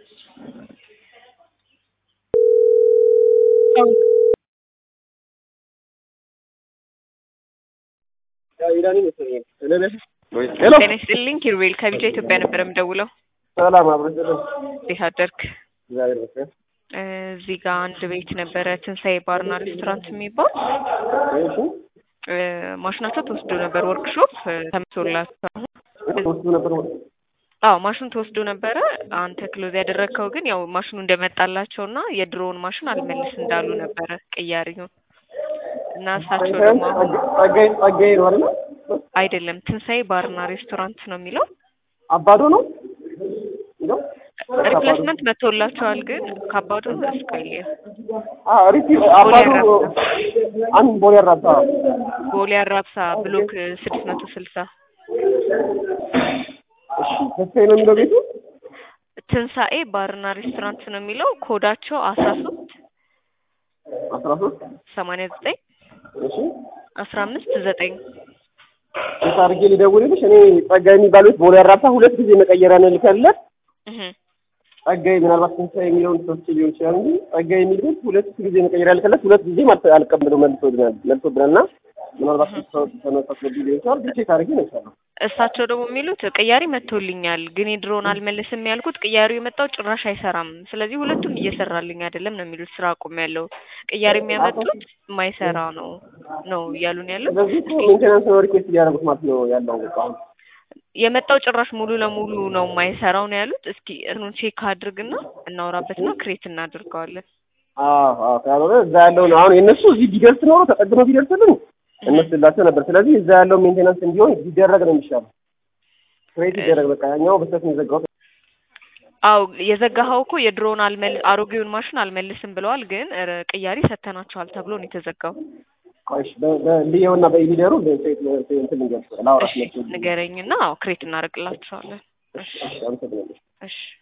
ጤና ይስጥልኝ ኪሩቤል ከቢጫ ኢትዮጵያ ነበር የምደውለው። ሰላም አብረን እንዴት አደርክ? እግዚአብሔር ይመስገን። እዚህ ጋር አንድ ቤት ነበረ ትንሣኤ ባርና ሬስቶራንት የሚባል እሺ እ ማሽናቸው ተወስዶ ነበር ወርክሾፕ ተመቶላቸው አሁን ወስዱ ነበር ወ- አዎ ማሽኑ ተወስዶ ነበረ። አንተ ክሎዝ ያደረግከው ግን ያው ማሽኑ እንደመጣላቸው እና የድሮውን ማሽን አልመልስ እንዳሉ ነበረ ቅያሪውን እና እሳቸው ደግሞ አሁን ጸጋዬ ጸጋዬ ነው አይደል? አይደለም ትንሣኤ ባርና ሬስቶራንት ነው የሚለው አባዶ ነው ነው ሪፕሌስመንት መጥቶላቸዋል። ግን ከባዱ ነው እስከየ አ ሪቲ አባዶ አንድ ቦሌ አራታ ቦሌ አራብሳ ብሎክ ስድስት መቶ ስልሳ እሺ ተስፋዬ ነው የሚለው ቤቱ ትንሣኤ ባርና ሬስቶራንት ነው የሚለው ኮዳቸው አስራ ሶስት አስራ ሶስት ሰማንያ ዘጠኝ እሺ አስራ አምስት ዘጠኝ ሴት አድርጌ ልደውልልሽ እኔ ጸጋዬ የሚባል ቤት ቦሌ አራታ ሁለት ጊዜ መቀየሪያ ነው ልከለት እህ ጸጋዬ ምናልባት ትንሣኤ የሚለውን ሶስት ሊሆን ይችላል እንጂ ጸጋዬ የሚል ቤት ሁለት ጊዜ መቀየሪያ ልከለት ሁለት ጊዜ ማለት አልቀበለው መልሶልናል መልሶብናል እና ምናልባት ሰው ተነሳስሎብኝ ሊሆን ይችላል ግን ቼክ አድርጌ ነው ይችላል እሳቸው ደግሞ የሚሉት ቅያሪ መጥቶልኛል፣ ግን የድሮውን አልመልስም ያልኩት ቅያሪው የመጣው ጭራሽ አይሰራም። ስለዚህ ሁለቱም እየሰራልኝ አይደለም ነው የሚሉት። ስራ አቁም ያለው ቅያሪ የሚያመጡት የማይሰራ ነው ነው እያሉን ያለው። ስለዚህ እኮ ሜንቴናንስ ነው ሪኩዌስት እያደረጉት ማለት ነው ያለው በቃ አሁን የመጣው ጭራሽ ሙሉ ለሙሉ ነው የማይሰራው ነው ያሉት። እስኪ እንትኑን ቼክ አድርግና እናውራበትና ክሬት እናድርገዋለን። አዎ አዎ ካልሆነ እዛ ያለውን አሁን የእነሱ እዚህ ቢደርስ ኖሮ ተጠግኖ ቢደርስልን እነስላቸው ነበር። ስለዚህ እዛ ያለው ሜንቴናንስ እንዲሆን ቢደረግ ነው የሚሻለው። ክሬት ይደረግ በቃ ያኛው በስተት ነው የዘጋሁት። አው የዘጋኸው እኮ የድሮውን አልመል አሮጌውን ማሽን አልመልስም ብለዋል፣ ግን ኧረ ቅያሪ ሰተናቸዋል ተብሎ ነው የተዘጋው። ቆይሽ በልየውና በኢሊደሩ እንትን ልንገር ላውራት እሺ ንገረኝና አዎ ክሬት እናደርግላቸዋለን። እሺ አመሰግናለሁ። እሺ